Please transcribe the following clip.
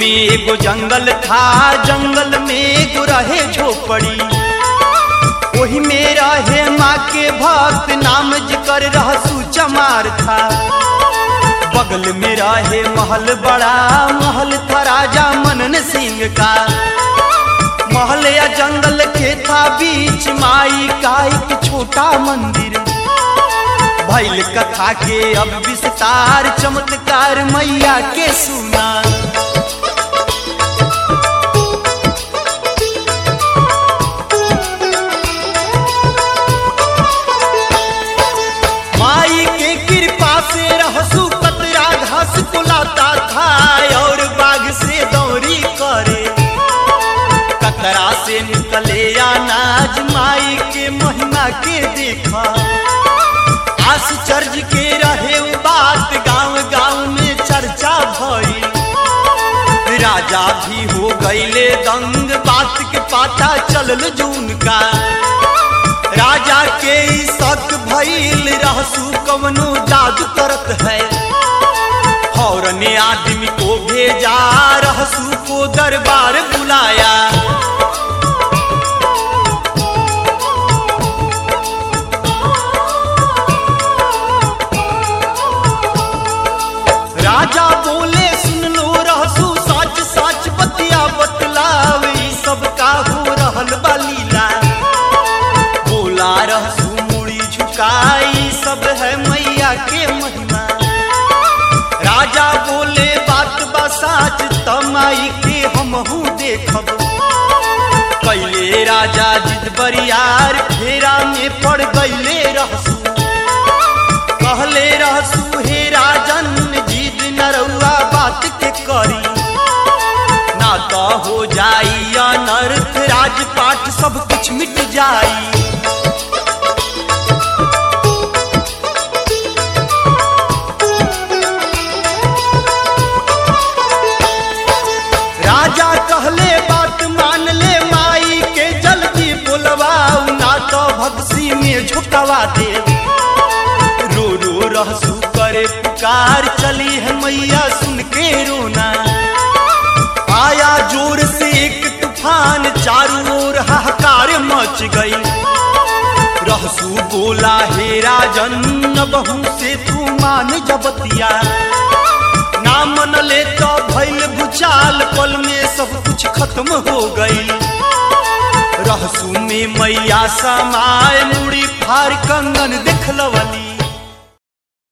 में एगो जंगल था जंगल में एगो रहे झोपड़ी वही में रहे माँ के भक्त नाम जिकर रहसू चमार था बगल में रहे महल बड़ा महल था राजा मनन सिंह का महल या जंगल के था बीच माई का एक छोटा मंदिर भैल कथा के अब विस्तार चमत्कार मैया के सुना माई के कृपा से रहसू कतरा घास कुलाता था और बाघ से दौरी करे कतरा से निकले अनाज माई के महिमा के देखा आश्चर्य के रहे उ बात गांव गांव में चर्चा भई राजा भी हो गईले दंग बात के पाता चलल जून का राजा के ई शक भइल रहसू कवनो जादू करत है फौरन आदमी को भेजा रहसू को दरबार बुलाया राजा बोले सुन लो रहसू सच सच बतिया बतलाव ई सब का हो रहल बा लीला बोला रहसू मुड़ी झुकाई सब है मैया के महिमा राजा बोले बात बा साच तमाई के हमहू देखब कैले राजा जिद बरियार फेरा में पड़ गईले रहसू कहले रहसू हे राजन जिद नरौआ बात के करी ना तो हो जाई अनर्थ राजपाट सब कुछ मिट जाई राजा कहले बात मान ले माई के जल्दी बोलवाऊ ना तो भक्सी में झुकवा दे रो रो रहसू करे पुकार चली है मैया सुन के रोना आया जोर से एक तूफान चारों ओर हाहाकार मच गई रहसू बोला हे राजन बहू से तू मान जबतिया ना मन ले तो भैल भूचाल पल में सब कुछ खत्म हो गई रहसू में मैया समाय मुड़ी फार कंगन देखलवली